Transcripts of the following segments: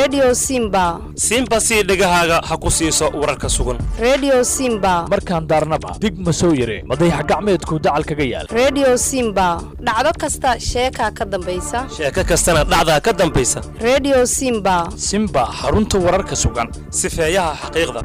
redio simba simba sii dhegahaaga ha ku siiso wararka sugan redio simba markaan daarnaba dig ma soo yare madayax gacmeedku dacal kaga yaal redio simba dhacdo kasta sheekaa ka dambaysa sheeko kastana dhacdaa ka dambaysa redio simba simba xarunta wararka sugan sifeeyaha xaqiiqda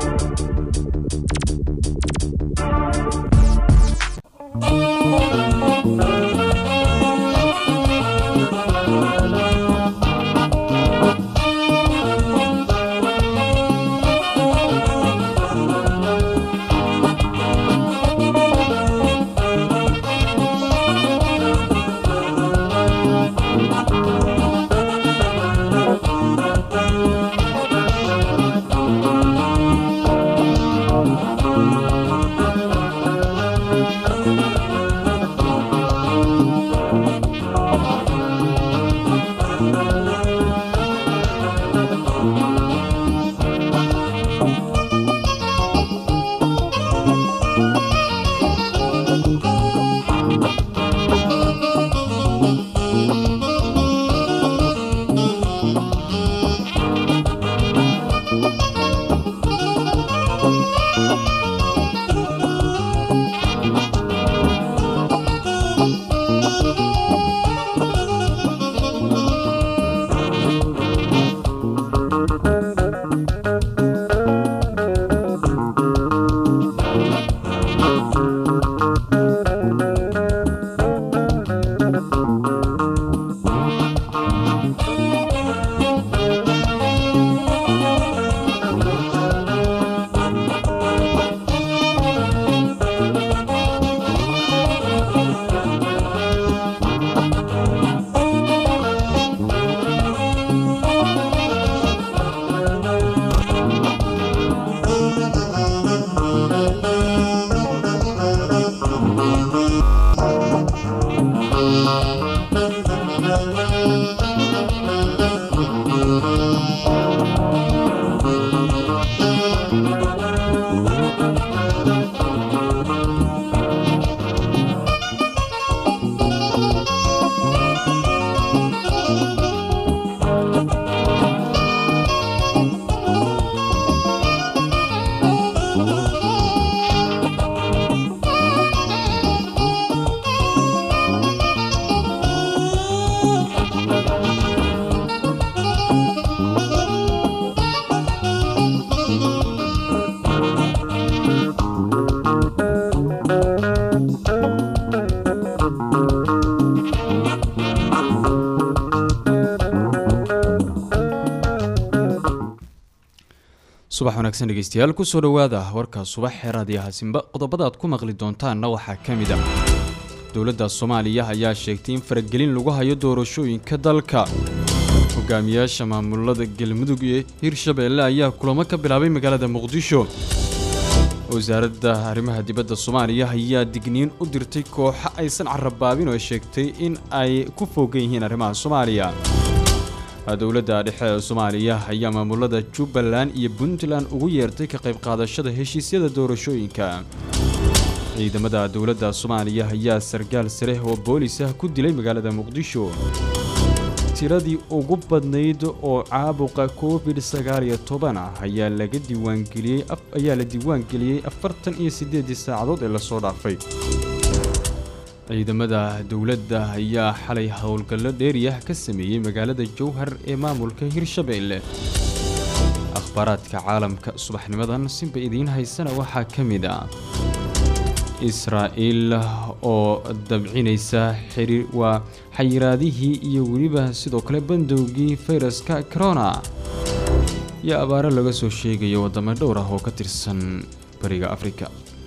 subax wanaagsan dhegeystayaal kusoo dhowaada warka subax ee raadiyaha simba qodobada aad ku maqli doontaanna waxaa ka mid a dowladda soomaaliya ayaa sheegtay in faragelin lagu hayo doorashooyinka dalka hogaamiyaasha maamulada galmudug iyo hirshabeelle ayaa kulamo ka bilaabay magaalada muqdisho wasaaradda arrimaha dibadda soomaaliya ayaa digniin u dirtay kooxo aysan carabaabin oo sheegtay in ay ku foogan yihiin arrimaha soomaaliya dowladda dhexe ee soomaaliya ayaa maamulada jubbaland iyo puntland ugu yeertay ka qayb qaadashada heshiisyada doorashooyinka ciidamada dowladda soomaaliya ayaa sargaal sare oo boolis ah ku dilay magaalada muqdisho tiradii ugu badnayd oo caabuqa covid sagaal iyo toban ah ayaa laga diiwaangeliyey ayaa la diiwaangeliyey afartan iyo siddeedii saacadood ee lasoo dhaafay ciidamada dowladda ayaa xalay howlgallo dheeriyah ka sameeyey magaalada jowhar ee maamulka hirshabeelle akhbaaraadka caalamka subaxnimadan sinba idiin haysana waxaa ka mid ah israa'iil oo dabcinaysa xiriir waa xayiraadihii iyo weliba sidoo kale bandowgii fayraska corona iyo abaaro laga soo sheegayo waddamo dhowr ah oo ka tirsan bariga afrika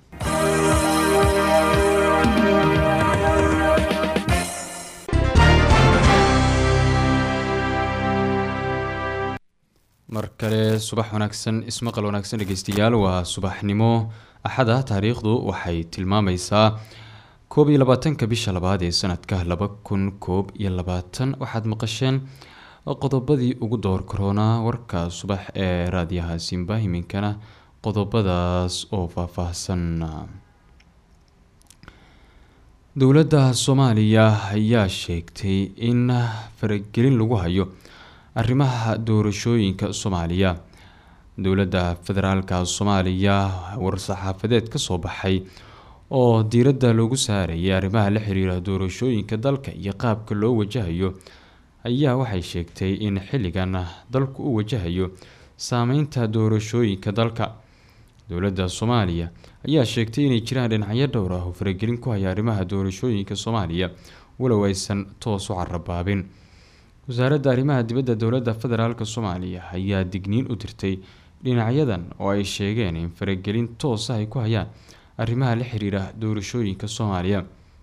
mar kale subax wanaagsan ismaqal wanaagsan dhegeystayaal waa subaxnimo axada taariikhdu waxay tilmaamaysaa koob iyo labaatanka bisha labaad ee sanadka laba kun koob iyo labaatan waxaad maqasheen qodobadii ugu door karoonaa warka subax ee raadiyaha simba iminkana qodobadaas oo faahfaahsan dowladda soomaaliya ayaa sheegtay in faragelin lagu hayo arrimaha doorashooyinka soomaaliya dowladda federaalka soomaaliya war-saxaafadeed ka soo baxay oo diiradda loogu saarayay arrimaha la xiriira doorashooyinka dalka iyo qaabka loo wajahayo ayaa waxay sheegtay in xilligan dalku u wajahayo saameynta doorashooyinka dalka dowladda soomaaliya ayaa sheegtay inay jiraan dhinacyo dhowr ah oo faragelin ku haya arrimaha doorashooyinka soomaaliya walow aysan toos u carabaabin wasaaradda arrimaha dibadda dowladda federaalk soomaaliya ayaa digniin u dirtay dhinacyadan oo ay sheegeen in faragelin toos ah ay ku hayaan arrimaha la xiriira doorashooyinka soomaaliya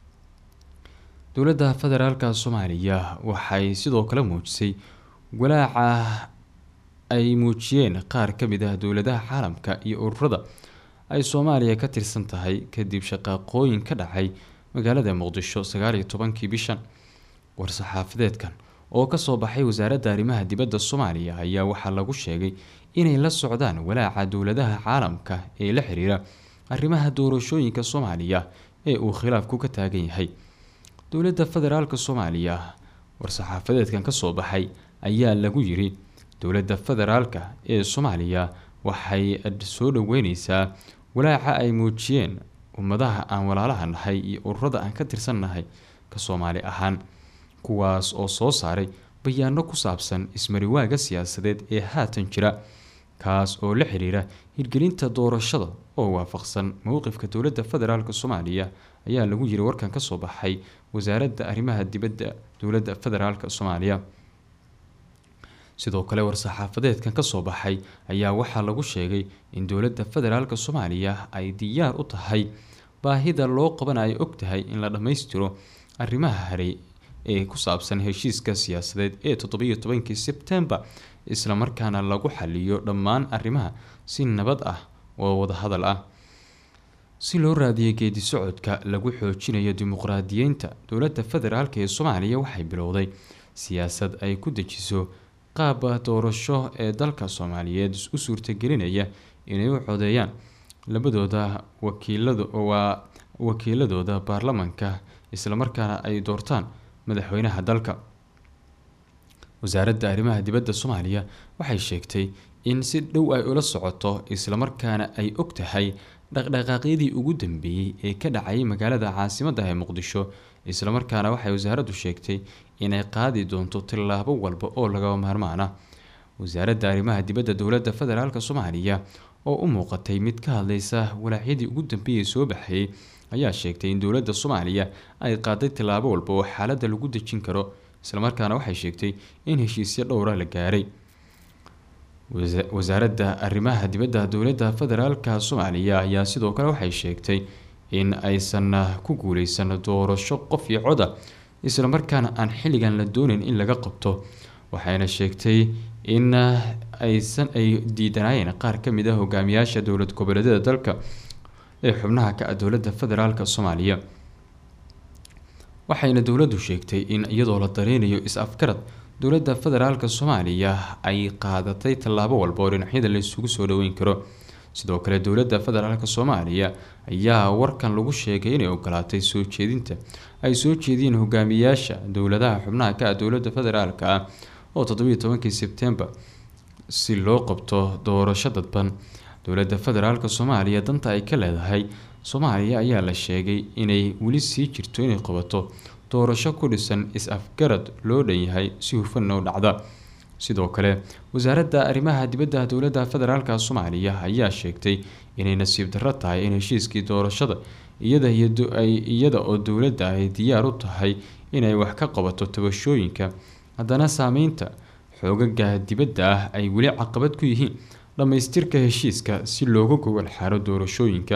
dowladda federaalk soomaaliya waxay sidoo kale muujisay walaaca ay muujiyeen qaar ka mid ah dowladaha caalamka iyo ururada ay soomaaliya ka tirsan tahay kadib shaqaaqooyin ka dhacay magaalada muqdisho sagaaliyo tobankii bishan war-saxaafadeedkan oo kasoo baxay wasaaradda arrimaha dibadda soomaaliya ayaa waxaa lagu sheegay inay la socdaan walaaca dowladaha caalamka ee la xiriira arrimaha doorashooyinka soomaaliya ee uu khilaafku ka taagan yahay dowladda federaalk soomaaliya war-saxaafadeedkan kasoo baxay ayaa lagu yiri dowladda federaalka ee soomaaliya waxay soo dhaweyneysaa walaaca ay muujiyeen ummadaha aan walaalaha nahay iyo ururada aan ka tirsannahay ka soomaali ahaan kuwaas oo soo saaray bayaano ku saabsan ismariwaaga siyaasadeed ee haatan jira kaas oo la xiriira hirgelinta doorashada oo waafaqsan mowqifka dowladda federaalk soomaaliya ayaa lagu yiri warkan kasoo baxay wasaaradda arrimaha dibadda dowladda federaalk soomaaliya sidoo kale war-saxaafadeedkan kasoo baxay ayaa waxaa lagu sheegay in dowladda federaalk soomaaliya ay diyaar u tahay baahida loo qaban ay og tahay in la dhammaystiro arrimaha haray ee ku saabsan heshiiska siyaasadeed ee toddobiyo tobankii sebtembar islamarkaana lagu xaliyo dhammaan arrimaha si nabad ah oo wadahadal ah si loo raadiyay geedi socodka lagu xoojinayo dimuqraadiyeynta dowladda federaalk ee soomaaliya waxay bilowday siyaasad ay ku dejiso qaab doorasho ee dalka soomaaliyeed u suurtagelinaya inay u codeeyaan labadooda wakiilado waa wakiiladooda baarlamanka islamarkaana ay doortaan madaxweynaha dalka wasaaradda arrimaha dibadda soomaaliya waxay sheegtay in si dhow ay ula socoto islamarkaana ay og tahay dhaqdhaqaaqyadii ugu dambeeyey ee ka dhacayay magaalada caasimadda ee muqdisho islamarkaana waxay wasaaraddu sheegtay inay qaadi doonto tillaabo walba oo lagaba maarmaan ah wasaaradda arrimaha dibadda dowladda federaalk soomaaliya oo u muuqatay mid ka hadleysa walaacyadii ugu dambeeyay soo baxayay ayaa sheegtay in dowladda soomaaliya ay qaaday tillaabo walba oo xaaladda lagu dejin karo islamarkaana waxay sheegtay in heshiisyo dhowra la gaaray wasaaradda arrimaha dibadda dowladda federaalk soomaaliya ayaa sidoo kale waxay sheegtay in aysan ku guuleysan doorasho qof iyo coda islamarkaana aan xilligan la dooneyn in laga qabto waxayna sheegtay in aysan ay diidanaayeen qaar ka mid ah hogaamiyaasha dowlad goboleedyada dalka ee xubnaha ka ah dowladda federaalk soomaaliya waxayna dowladdu sheegtay in iyadoo la dareynayo is-afgarad dowladda federaalk soomaaliya ay qaadatay tallaabo walba oo dhinacyada la isugu soo dhaweyn karo sidoo kale dowladda federaalk soomaaliya ayaa warkan lagu sheegay inay ogolaatay soo jeedinta ay soo jeediyeen hogaamiyaasha dowladaha xubnaha ka ah dowladda federaalk ah oo toddobiyo tobankii sebtembar si loo qabto doorasho dadban dowladda federaalk soomaaliya danta ay ka leedahay soomaaliya ayaa la sheegay inay weli sii jirto inay qabato doorasho ku dhisan is-afgarad loo dhan yahay si hufanna u dhacda sidoo kale wasaaradda arrimaha dibadda dowladda federaalk soomaaliya ayaa sheegtay inay nasiib darro tahay in heshiiskii doorashada iyada oo dowladda ay diyaar u tahay inay wax ka qabato tabashooyinka haddana saameynta xoogaga dibadda ah ay weli caqabad ku yihiin dhammaystirka heshiiska si looga gogol xaaro doorashooyinka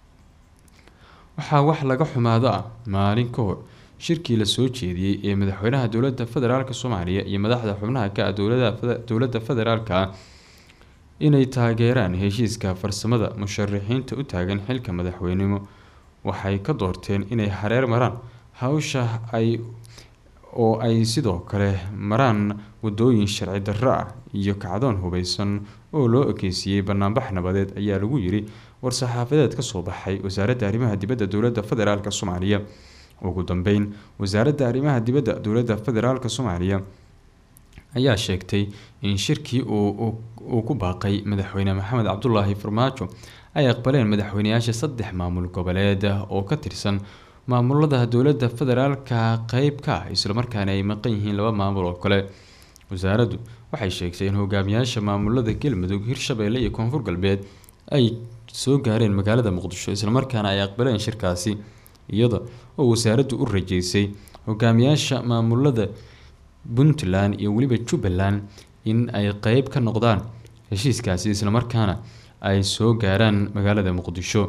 waxaa wax laga xumaado ah maalin ka hor shirkii lasoo jeediyey ee madaxweynaha dowladda federaalk soomaaliya iyo madaxda xubnaha ka ah dowladda federaalk ah inay taageeraan heshiiska farsamada musharaxiinta u taagan xilka madaxweynimo waxay ka doorteen inay hareer maraan hawsha ay oo ay sidoo kale maraan wadooyin sharci darro ah iyo kacdoon hubeysan oo loo ekeysiiyey banaanbax nabadeed ayaa lagu yiri war-saxaafadeed kasoo baxay wasaaradda arrimaha dibadda dowladda federaalk soomaaliya ugu dambeyn wasaaradda arrimaha dibadda dowladda federaalk soomaaliya ayaa sheegtay in shirkii uu ku baaqay madaxweyne maxamed cabdulaahi farmaajo ay aqbaleen madaxweyneyaasha saddex maamul goboleed oo ka tirsan maamulada dowladda federaalka qeyb ka ah islamarkaana ay maqan yihiin laba maamul oo kale wasaaraddu waxay sheegtay in hogaamiyaasha maamulada galmudug hirshabeelle iyo koonfur galbeed ay soo gaareen magaalada muqdisho islamarkaana ay aqbaleen shirkaasi iyada oo wasaaraddu u rajeysay hogaamiyaasha maamulada puntland iyo weliba jubbaland in ay qeyb ka noqdaan heshiiskaasi islamarkaana ay soo gaaraan magaalada muqdisho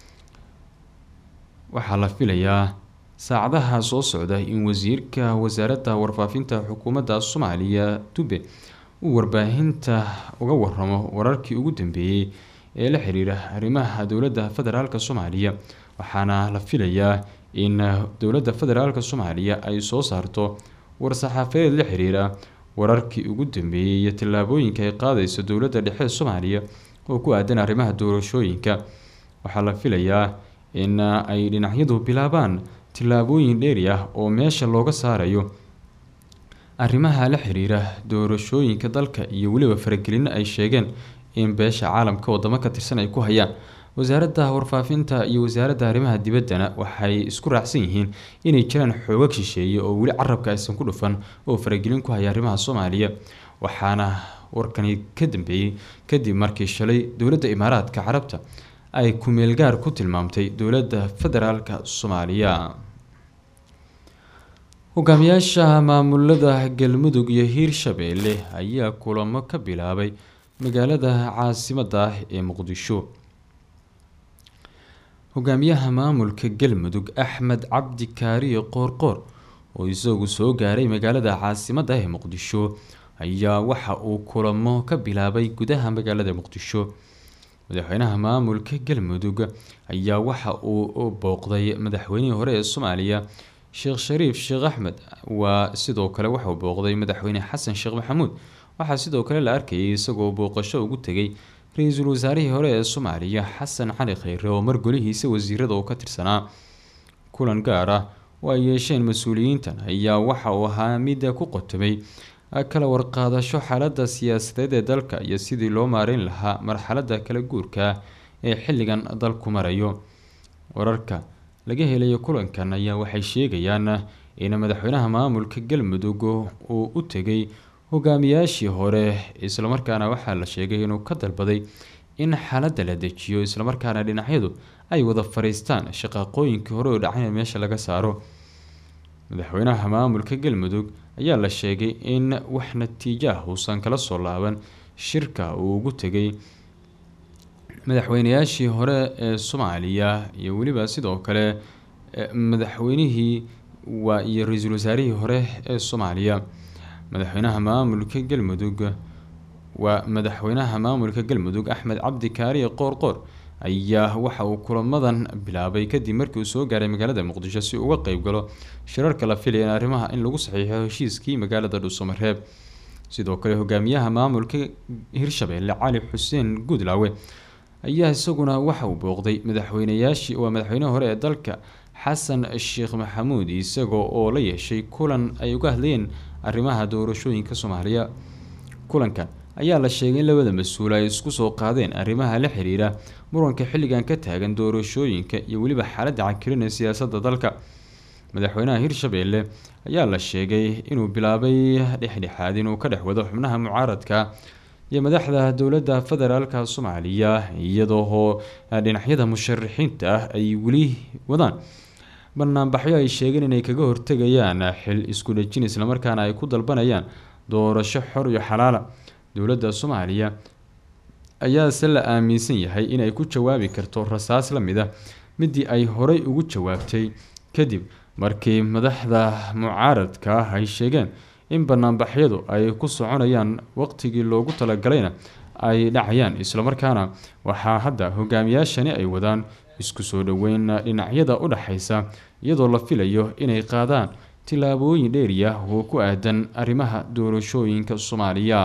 waxaa la filayaa saacadaha soo socda in wasiirka wasaaradda warfaafinta xukuumadda soomaaliya dube uu warbaahinta uga waramo wararkii ugu dambeeyey ee la xiriira arrimaha dowladda federaalk soomaaliya waxaana la filayaa in dowladda federaalk soomaaliya ay soo saarto war-saxaafadeed la xiriira wararkii ugu dambeeyey iyo tallaabooyinka ay qaadayso dowladda dhexe soomaaliya oo ku aadan arrimaha doorashooyinka waxaa la filayaa in ay dhinacyadu bilaabaan tillaabooyin dheeri ah oo meesha looga saarayo arrimaha la xiriira doorashooyinka dalka iyo weliba faragelino ay sheegeen in beesha caalamka wadamo ka tirsan ay ku hayaan wasaaradda warfaafinta iyo wasaaradda arrimaha dibaddana waxay isku raacsan yihiin inay jiraan xoogag shisheeye oo weli carabka aysan ku dhufan oo faragelin ku haya arrimaha soomaaliya waxaana warkani ka dambeeyey kadib markii shalay dowladda imaaraadka carabta ay ku-meelgaar ku tilmaamtay dowladda federaalka soomaaliya hogaamiyaasha maamulada galmudug iyo hiirshabeelle ayaa kulamo ka bilaabay magaalada caasimadda ah ee muqdisho hogaamiyaha maamulka galmudug axmed cabdi kaariyo qoorqoor oo isagu soo gaaray magaalada caasimadda ah ee muqdisho ayaa waxa uu kulamo ka bilaabay gudaha magaalada muqdisho madaxweynaha maamulka galmudug ayaa waxa uu booqday madaxweynihii hore ee soomaaliya sheekh shariif sheekh axmed waa sidoo kale waxauu booqday madaxweyne xasan sheekh maxamuud waxaa sidoo kale la arkayay isagoo booqasho ugu tegay ra-iisul wasaarihii hore ee soomaaliya xasan cali kheyre oo mar golihiisa wasiirada uu ka tirsanaa kulan gaar ah oo ay yeesheen mas-uuliyiintan ayaa waxa uu ahaa midda ku qotomay kala warqaadasho xaaladda siyaasadeed ee dalka iyo sidii loo maareyn lahaa marxaladda kala guurka ee xilligan dalku marayo wararka laga helayo kulankan ayaa waxay sheegayaan in madaxweynaha maamulka galmudug uu u tegay hogaamiyaashii hore islamarkaana waxaa la sheegay inuu ka dalbaday in xaaladda la dejiyo islamarkaana dhinacyadu ay wada fariistaan shaqaaqooyinkii hore oo dhacayna meesha laga saaro madaxweynaha maamulka galmudug ayaa la sheegay in wax natiijo ah uusan kala soo laaban shirka uu ugu tegay madaxweynayaashii hore ee soomaaliya iyo weliba sidoo kale madaxweynihii waa iyo ra-iisul wasaarihii hore ee soomaaliya madaxweynaha maamulka galmudug waa madaxweynaha maamulka galmudug axmed cabdi kaariye qoorqoor ayaa waxa uu kulamadan bilaabay kadib markii uu soo gaaray magaalada muqdisho si uga qeyb galo shirarka la filaya in arrimaha in lagu saxiixo heshiiskii magaalada dhuusamareeb sidoo kale hogaamiyaha maamulka hirshabeelle cali xuseen guudlaawe ayaa isaguna waxa uu booqday madaxweynayaashii waa madaxweynaha hore ee dalka xasan sheekh maxamuud isagoo oo la yeeshay kulan ay uga hadlayeen arrimaha doorashooyinka soomaaliya kulankan ayaa la sheegay in labada mas-uul ay isku soo qaadeen arrimaha la xiriira muranka xilligan ka taagan doorashooyinka iyo weliba xaaladda cakirin ee siyaasadda dalka madaxweynaha hirshabeelle ayaa la sheegay inuu bilaabay dhexdhexaad inuu ka dhex wado xubnaha mucaaradka iyo madaxda dowladda federaalka soomaaliya iyadoo dhinacyada musharaxiinta ah ay weli wadaan banaanbaxyo ay sheegeen inay kaga hortegayaan xil isku dhejin islamarkaana ay ku dalbanayaan doorasho xor iyo xalaala dowladda soomaaliya ayaase la aaminsan yahay inay ku jawaabi karto rasaas la mid a midii ay horey ugu jawaabtay kadib markii madaxda mucaaradka ah ay sheegeen in banaanbaxyadu ay ku soconayaan waqtigii loogu talagalayna ay dhacayaan islamarkaana waxaa hadda hogaamiyaashani ay wadaan isku soo dhoweyn dhinacyada u dhexaysa iyadoo la filayo inay qaadaan tillaabooyin dheeri ah oo ku aadan arrimaha doorashooyinka soomaaliya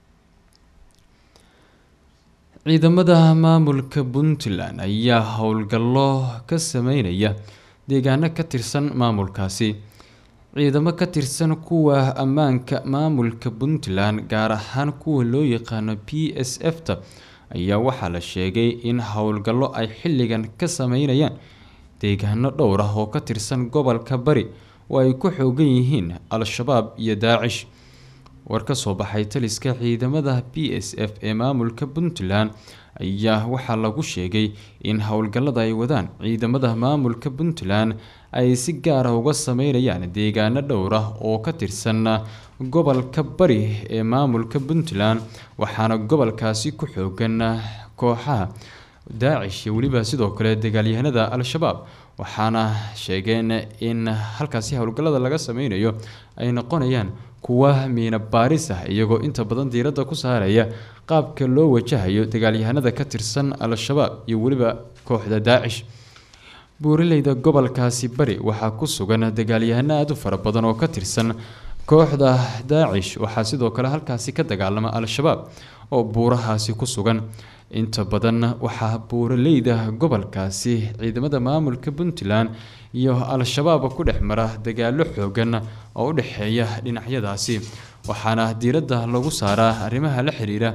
ciidamada maamulka puntland ayaa howlgallo ka sameynaya deegaano ka tirsan maamulkaasi ciidamo ka tirsan kuwa ammaanka maamulka puntland gaar ahaan kuwa loo yaqaano p s f ta ayaa waxaa la sheegay in howlgallo ay xilligan ka sameynayaan deegaano dhowr ah oo ka tirsan gobolka bari oo ay ku xoogan yihiin al-shabaab iyo daacish war ka soo baxay taliska ciidamada b s f ee maamulka puntland ayaa waxaa lagu sheegay in howlgallada ay wadaan ciidamada maamulka puntland ay si gaara uga sameynayaan deegaano dhowr ah oo ka tirsan gobolka bari ee maamulka puntland waxaana gobolkaasi ku xoogan kooxaha daacish iyo weliba sidoo kale dagaalyahanada al-shabaab waxaana sheegeen in halkaasi howlgallada laga sameynayo ay noqonayaan kuwa miina baaris ah iyagoo inta badan diiradda ku saaraya qaabka loo wajahayo dagaalyahanada ka tirsan al-shabaab iyo weliba kooxda daacish buuraleyda gobolkaasi bari waxaa ku sugan dagaalyahano aada u fara badan oo ka tirsan kooxda daacish waxaa sidoo kale halkaasi ka dagaalama al-shabaab oo buurahaasi ku sugan inta badan waxaa buuraleyda gobolkaasi ciidamada maamulka puntland iyo al-shabaab ku dhex mara dagaalo xoogan oo u dhexeeya dhinacyadaasi waxaana diiradda lagu saaraa arrimaha la xiriira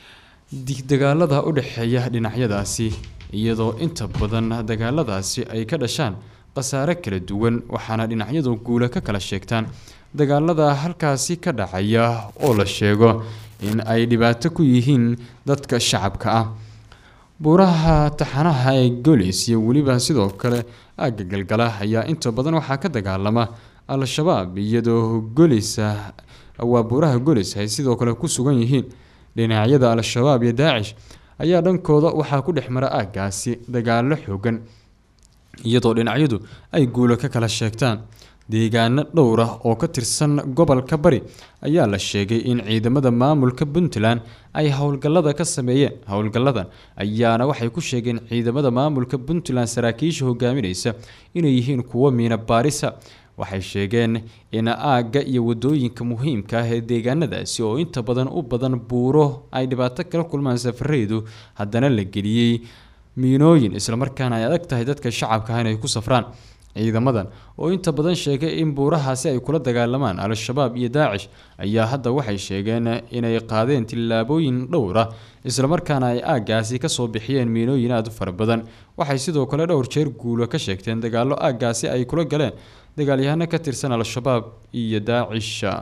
dagaalada u dhexeeya dhinacyadaasi iyadoo inta badan dagaaladaasi ay ka dhashaan khasaare kala duwan waxaana dhinacyadu guula ka kala sheegtaan dagaalada halkaasi ka dhacaya oo la sheego in ay dhibaato ku yihiin dadka shacabka ah buuraha taxanaha ee golis iyo weliba sidoo kale aagga galgala ayaa inta badan waxaa ka dagaalama al-shabaab iyadoo golisa waa buuraha golis ay sidoo kale ku sugan yihiin dhinacyada al-shabaab iyo daacish ayaa dhankooda waxaa ku dhex mara aaggaasi dagaalo xoogan iyadoo dhinacyadu ay guulo ka kala sheegtaan deegaano dhowr ah oo ka tirsan gobolka bari ayaa la sheegay in ciidamada maamulka puntland ay howlgallada ka sameeyeen howlgalladan ayaana waxay ku sheegeen ciidamada maamulka puntland saraakiisha hogaaminaysa inay yihiin kuwo miina baarisa waxay sheegeen in aagga iyo wadooyinka muhiimka ah ee deegaanadaasi oo inta badan u badan buuro ay dhibaato kala kulmaan safareydu haddana la geliyey miinooyin islamarkaana ay adag tahay dadka shacabka ah inay ku safraan ciidamadan oo inta badan sheegay in buurahaasi ay kula dagaalamaan al-shabaab iyo daacish ayaa hadda waxay sheegeen inay qaadeen tillaabooyin dhowr ah islamarkaana ay aaggaasi kasoo bixiyeen miinooyin aada u fara badan waxay sidoo kale dhowr jeer guulo ka sheegteen dagaallo aaggaasi ay kula galeen dagaalyahano ka tirsan al-shabaab iyo daacisha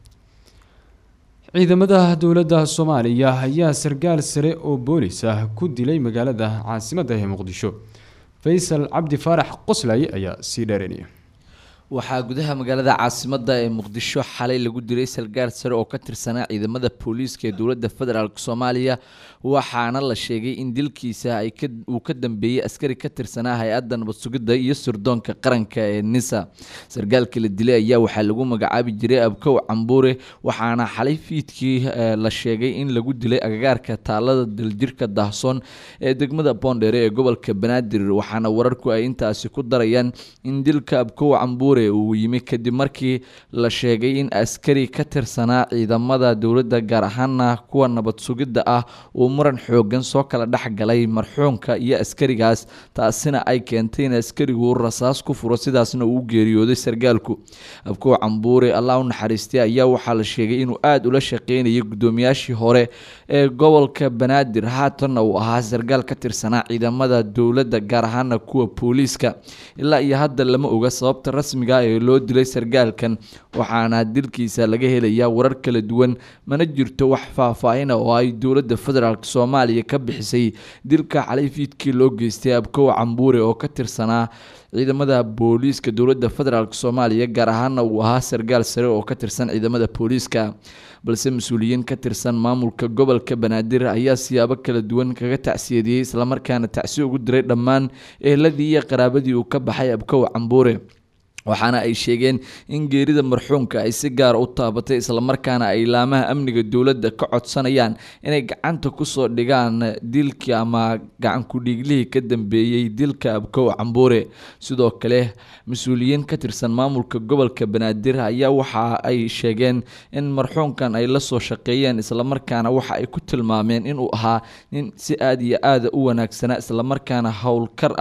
ciidamada dowladda soomaaliya ayaa sarkaal sare oo boolis ah ku dilay magaalada caasimadda ee muqdisho faysal cabdi faarax qoslay ayaa sii dheeranaya waxaa gudaha magaalada caasimadda ee muqdisho xalay lagu dilay sargaar sare oo ka tirsanaa ciidamada booliiska ee dowladda federaalk soomaaliya waxaana la sheegay in dilkiisa uu ka dambeeyey askari ka tirsanaa hay-adda nabad sugidda iyo sirdoonka qaranka ee nisa sargaalka la dilay ayaa waxaa lagu magacaabi jiray abkow cambuure waxaana xalay fiidkii la sheegay in lagu dilay agagaarka taalada daljirka dahsoon ee degmada boondheere ee gobolka banaadir waxaana wararku ay intaasi ku darayaan in dilka abkow cambuure uu yimi kadib markii la sheegay in askari ka tirsanaa ciidamada dowladda gaar ahaana kuwa nabad sugidda ah uu muran xoogan soo kala dhex galay marxuumka iyo askarigaas taasina ay keentay in askarigu rasaas ku furo sidaasna uu u geeriyooday sargaalku abkow cambuure allah u naxariistay ayaa waxaa la sheegay inuu aada ula shaqeynayay guddoomiyaashii hore ee gobolka banaadir haatanna uu ahaa sargaal ka tirsanaa ciidamada dowladda gaar ahaana kuwa booliiska ilaa iyo hadda lama oga sababta rasmiga ee loo dilay sargaalkan waxaana dilkiisa laga helayaa warar kala duwan mana jirto wax faahfaahina oo ay dowladda federaalk soomaaliya ka bixisay dilka xalay fiidkii loo geystay abkow cambuure oo ka tirsanaa ciidamada booliiska dowladda federaalk soomaaliya gaar ahaana uu ahaa sargaal sare oo ka tirsan ciidamada booliiska balse mas-uuliyiin ka tirsan maamulka gobolka banaadir ayaa siyaabo kala duwan kaga tacsiyadiyey islamarkaana tacsi ugu diray dhammaan ehladii iyo qaraabadii uu ka baxay abkow cambuure waxaana ay sheegeen in geerida marxuumka ay si gaara u taabatay islamarkaana ay laamaha amniga dowladda ka codsanayaan inay gacanta kusoo dhigaan dilkii ama gacankudhiiglihii ka dambeeyey dilka abkow cambuure sidoo kale mas-uuliyiin ka tirsan maamulka gobolka banaadir ayaa waxa ay sheegeen in marxuumkan ay la soo shaqeeyeen islamarkaana waxa ay ku tilmaameen inuu ahaa nin si aada iyo aada u wanaagsanaa islamarkaana howlkar ah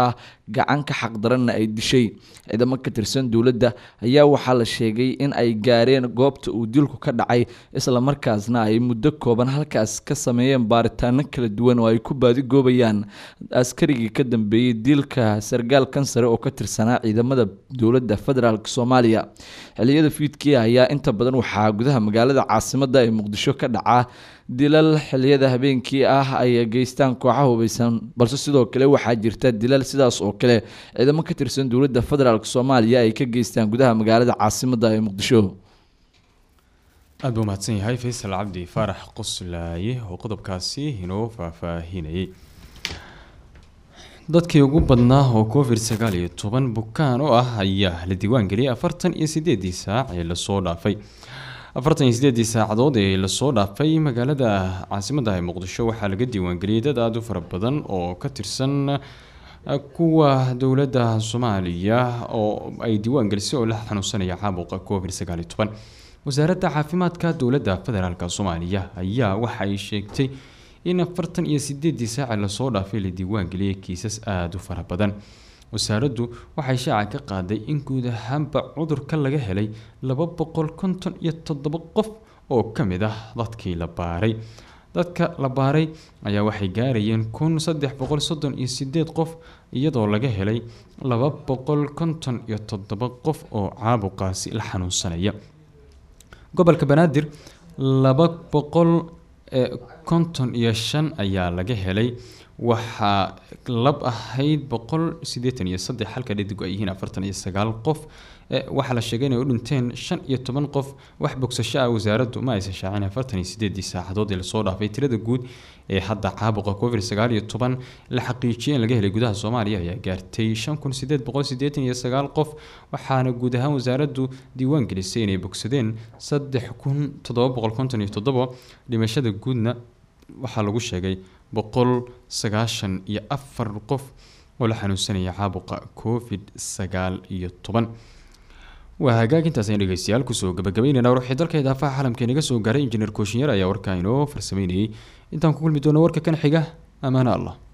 gacan ka xaqdaranna ay dishay ciidamo ka tirsan dowladda ayaa waxaa la sheegay in ay gaareen goobta uu dilku ka dhacay islamarkaasna ay muddo kooban halkaas ka sameeyeen baaritaano kala duwan oo ay ku baadigoobayaan askarigii ka dambeeyey dilka sargaal kansare oo ka tirsanaa ciidamada dowladda federaalk soomaaliya xiliyada fiidkii ayaa inta badan waxaa gudaha magaalada caasimada ee muqdisho ka dhacaa dilal xiliyada habeenkii ah ay geystaan kooxaha hubeysan balse sidoo kale waxaa jirta dilal sidaas oo kale ciidamo ka tirsan dowladda federaalk soomaaliya ay ka geystaan gudaha magaalada caasimada ee muqdisho aada buu mahadsan yahay faysal cabdi faarax qoslaaye oo qodobkaasi inoo faahfaahinayay dadkii ugu badnaa oo covid sagaal iyo toban bukaan oo ah ayaa la diiwaangeliyay afartan iyo sideedii saac ee lasoo dhaafay afartan iyo sideedii saacadood ee lasoo dhaafay magaalada caasimadda ee muqdisho waxaa laga diiwaangeliyay dad aada u fara badan oo ka tirsan kuwa dowladda soomaaliya oo ay diiwaangelisay oo la xanuunsanaya caabuqa covid sagaal iyo toban wasaaradda caafimaadka dowladda federaalk soomaaliya ayaa waxa ay sheegtay in afartan iyo sideedii saaci lasoo dhaafay la diiwaangeliyay kiisas aada u fara badan wasaaraddu waxay shaaca ka qaaday in guud ahaanba cudurka laga helay laba boqol konton iyo toddoba qof oo ka mid ah dadkii la baaray dadka la baaray ayaa waxay gaarayeen kun saddex boqol soddon iyo sideed qof iyadoo laga helay laba boqol konton iyo toddoba qof oo caabuqaasi la xanuunsanaya gobolka banaadir laba boqol konton iyo shan ayaa laga helay waxaa lab ahayd boqol sideetan iyo saddex halka dhadigu ay yihiin afartan iyo sagaal qof waxaa la sheegay inay u dhinteen shan iyo toban qof wax bogsasho ah wasaaraddu ma aysan shaacin afartan iyo sideedii saacadood ee lasoo dhaafay tirada guud ee hadda caabuqa covid sagaal iyo toban la xaqiijiyay in laga helay gudaha soomaaliya ayaa gaartay shan kun sideed boqol sideetan iyo sagaal qof waxaana guud ahaan wasaaraddu diiwaan gelisay inay bogsadeen saddex kun toddoba boqol konton iyo toddoba dhimashada guudna waxaa lagu sheegay boqol sagaashan iyo afar qof oo la xanuunsanaya caabuqa covid sagaal iyo toban waa hagaagintaas ayaan dhegeystayaal kusoo gabagabeynayna waxay dalka idaafaha caalamka inaga soo gaaray injineer kooshinyar ayaa warkaa inoo farsameynayay intaan ku kulmi doono warka kan xiga amaana allah